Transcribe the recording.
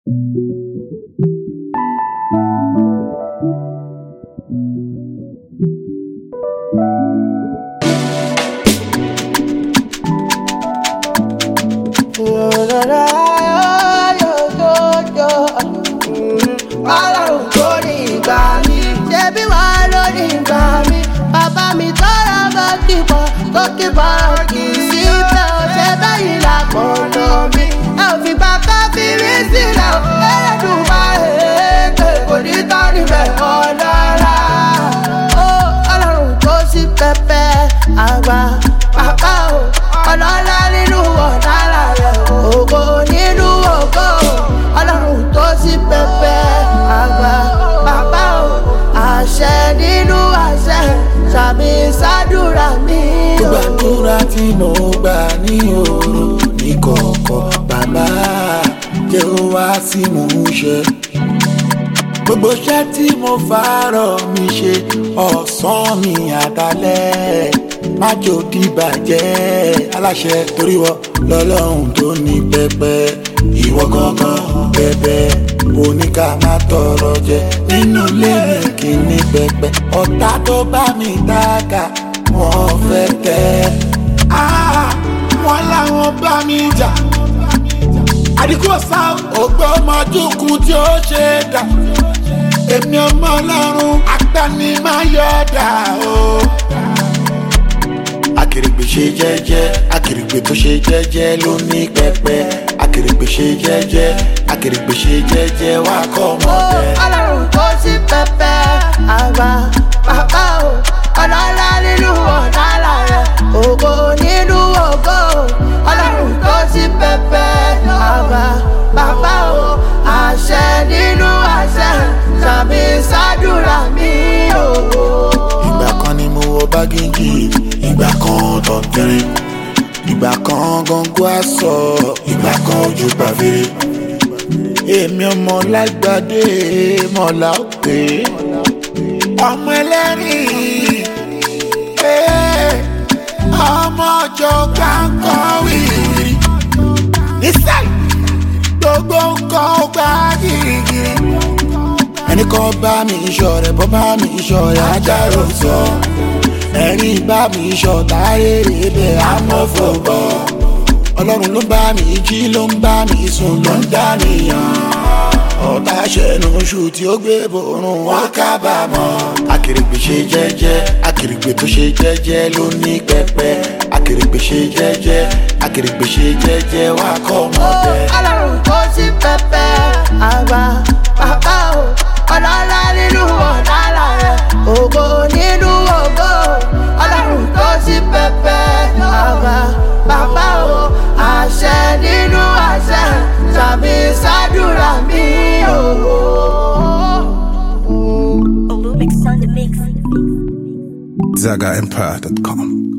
ọlọ́run tó ní ìgbà mi ṣebí wà lórí ìgbà mi bàbá mi tọ́ra bá kíkọ́ tó kíkọ́ kì í sí bẹ́ẹ̀ ò ṣe bẹ́yìn lápọ̀nà mi ẹ ò fi bàbá fi rí sílẹ̀ ò ẹlẹ́dùn bá èèkè kò ní tán níbẹ̀ ọ̀dọ́ra. ó ọlọ́run tó sí pẹpẹ àgbà bàbá o ọlọ́lá nínú ọ̀dára rẹ̀ ògo nínú ògo ọlọ́run tó sí pẹpẹ àgbà bàbá o àṣẹ nínú àṣẹ sàmì sádùrà mi o. gbàdúrà tí mo gbà ní òru ní kọ̀ọ̀kọ̀ bàbá jẹ́ ó wá sí mò ń ṣe. gbogbo iṣẹ́ tí mo fàárọ̀ mi ṣe ọ̀sán mi àdálẹ́ má jò dìbàjẹ́ aláṣẹ torí wọ lọ́lọ́run tó ní pẹpẹ ìwọ gangan bẹbẹ oníkà má tọrọ jẹ nínú ilé mi kì í ní pẹpẹ ọ̀tá tó bá mi dáka wọ́n fẹ́ tẹ́ Ah, wọ́n láwọn bá mi jà àdìgbò sá ògbómọdúnkún tí ó ṣe é dà èmi ọmọ ọlọ́run agbanimayọ̀dà o. akèrègbè ṣe jẹ́jẹ́ akèrègbè tó ṣe jẹ́jẹ́ ló ní pẹpẹ akèrègbè ṣe jẹ́jẹ́ akèrègbè ṣe jẹ́jẹ́ wá kọ́ ó ọmọdé. ọlọ́run tó sí pẹpẹ àgbà bàbá o ọlọ́lá nínú ọ̀dára rẹ̀ ògo nínú ògo ọlọ́run tó sí pẹpẹ àgbà bàbá o àṣẹ nínú àṣẹ sàmì sádùrà mi o. ìgbà kan ni mo wọ bágéjì ìgbà kan tọ̀tẹ̀rẹ̀ ìgbà kan gangan aṣọ ìgbà kan ojú pàfẹ́rẹ́ èmi ọmọ lágbàdé mọ̀lá òkè ọmọ ẹlẹ́rìn ee, ọmọ ọjọ́ kankan wìrì nísàlẹ̀ gbogbo nǹkan ó gbá gírígírí ẹnì kan bá mi ìṣọ̀rẹ́ bọ́ bá mi ìṣọ̀rẹ́ ajáró sọ ẹ̀rín bá mi ìṣọ̀tá rere bẹ́ẹ̀ amọ̀fọ̀bọ̀ ọlọ́run ló bá mi jí ló ń bá mi sùn ló ń dánìyàn ọ̀tá ṣẹ̀nu oṣù tí ó gbé borun wọn kábàámọ̀ akèrègbè ṣe jẹ́jẹ́ akèrègbè tó ṣe jẹ́jẹ́ ló ní pẹpẹ akèrègbè ṣe jẹ́jẹ́ akèrègbè ṣe jẹ́jẹ́ wá kọ́ ó ọmọdé. ọlọ́run tó sí pẹpẹ àgbà bàbá o ọlọ́lá nínú ọ̀dára rẹ̀ ògo nínú ògo ọlọ́run tó sí pẹpẹ àgbà bàbá o àṣẹ nínú àṣẹ sàmì sádùrà mi o. Olumix on the mix. ZagaEmpire.com.